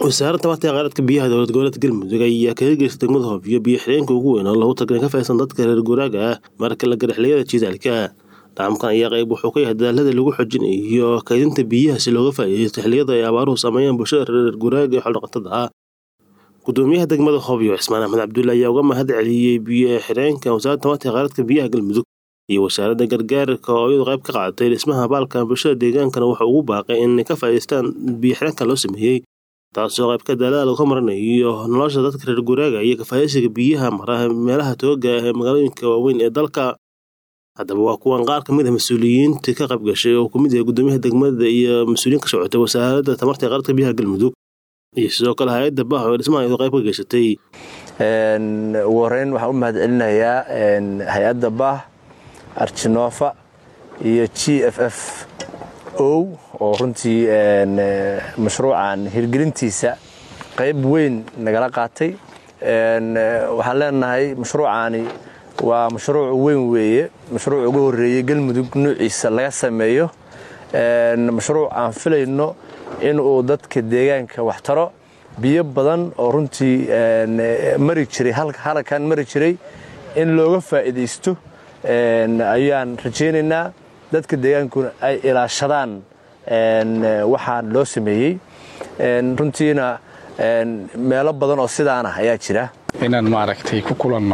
wasaaradda tamarta ee kheyraadka biyaha dowlad goboleedka galmudug ayaa kaga geysta degmada hoofiyo biyo xireenka ugu weyn oo lagu tagay ka faysan dadka reer guuraaga ah marka la gara xiliyada jidaalka dhacamkan ayaa qayb wuxuu ka yahay dadaalada lagu xojinayo kaydinta biyaha si looga faa'iideysto xilliyada ay abaaruhu saameeyaan bulshada reer guuraaga ee xoldhaqatada ah gudoomiyaha degmada hoobiyo cismaan axmed cabdulle ayaa uga mahad celiyey biyo xireenka wasaaradda tamarta ee kheyraadka biyaha galmudug iyo wasaaradda gargaarka oo iyadu qayb ka qaadatay dhismaha baalkan bulshada deegaankana wuxuu ugu baaqay inay ka faa'iideystaan biyo xireenka loo sameeyey taasoo qayb ka daalada lagu maranayo nolosha dadka reer guuraaga iyo kafaayasiga biyaha mara meelaha tooga ee magaalooyinka waaweyn ee dalka haddaba waa kuwan qaar kamid a mas-uuliyiinta ka qayb gashay oo kamid yahay gudoomiyaha degmada iyo mas-uuliyiin ka socotay wasaaradda tamarta ee kheyraadka biyaha galmudug iyo sidoo kale hay-adda bah oo dhismaha iyadoo qayb ka geysatay ugu horeyn waxaan u mahad celinayaa hay-adda bah arjinofa iyo g f f o oo runtii mashruucan hirgelintiisa qayb weyn nagala qaatay waxaan leenahay mashruucaani waa mashruuc weyn weeye mashruuc ugu horeeyey galmudug nuuciisa laga sameeyo mashruuc aan filayno inuu dadka deegaanka wax taro biyo badan oo runtii mari jiray halkan mari jiray in looga faa'iidaysto ayaan rajaynaynaa dadka deegaankuna ay ilaashadaan waxaa loo sameeyey runtiina meelo badan oo sidaanah ayaa jira inaan maaragtay ku kulanno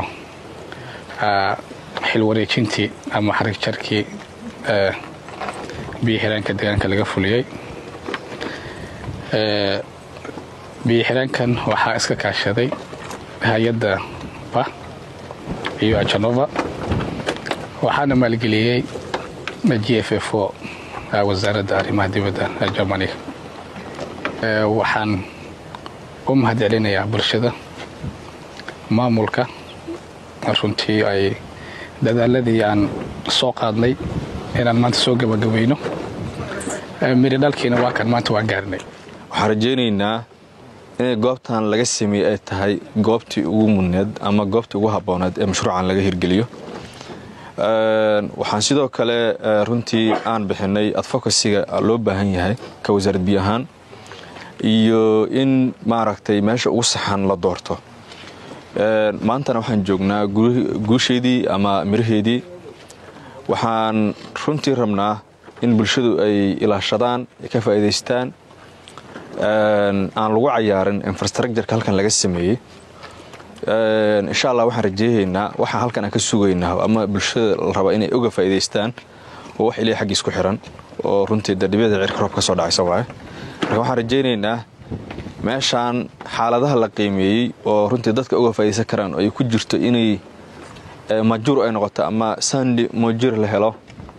xil wareejintii ama xarig jarkii biyo xiraanka deegaanka laga fuliyey biyo xiraankan waxaa iska kaashaday hay-adda ba iyo ajanova waxaana maalgeliyey g f f o wasaaradda arrimaha dibadda ee germaniga waxaan u mahad celinayaa bulshada maamulka runtii ay dadaaladii aan soo qaadnay inaan maanta soo gabagabayno miri dhalkiina waa kan maanta waan gaarnay waxaan rajaynaynaa inay goobtan laga sameeyey ay tahay goobtii ugu mudneed ama goobtii ugu habbooneed ee mashruucan laga hirgeliyo waxaan sidoo kale runtii aan bixinay adfocasiga loo baahan yahay ka wasaarad biyo ahaan iyo in maaragtay meesha ugu saxan la doorto maantana waxaan joognaa guusheedii ama miraheedii waxaan runtii rabnaa in bulshadu ay ilaashadaan ay ka faa'iidaystaan aan lagu cayaarin infrastructureka halkan laga sameeyey insha allah waxaan rajeehaynaa waxaa halkan aan ka sugaynaa ama bulshada la raba inay uga faa'iidaystaan oo wax ilaahay xaggiis ku xiran oo runtii dadhibyada cirka roob ka soo dhacaysa waaye marka waxaan rajaynaynaa meeshaan xaaladaha la qiimeeyey oo runtii dadka uga faa'iidaysan karaan oo ay ku jirto inay majuur ay noqoto ama sandi mojir la helo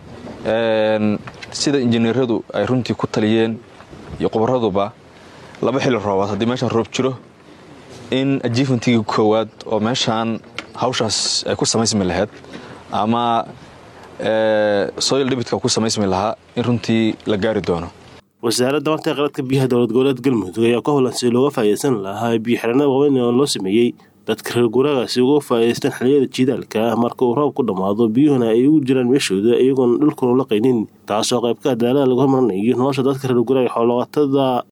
sida injineeradu ay runtii ku taliyeen iyo khubaraduba laba xilli roobaad haddii meeshaan roob jiro in ajiifantigii koowaad oo meeshaan hawshaas ay ku samaysmi lahayd ama soil dhibitka ku samaysmi lahaa in runtii la gaari doono wasaaradda tamarta ee kheyraadka biyaha dowlad goboleedka galmudug ayaa ka howlan si looga faa'iideysan lahaa biyo xireenada waaweyn oo loo sameeyey dadka reer guuraaga si uga faa'iideystaan xilliyada jidaalka marka uu roob ku dhammaado biyuhuna ay ugu jiraan meeshooda iyagoona dhulkuna la qaynin taasoo qayb ka daalada lagu hormarinayo nolosha dadka reer guuraaga xoolaqatada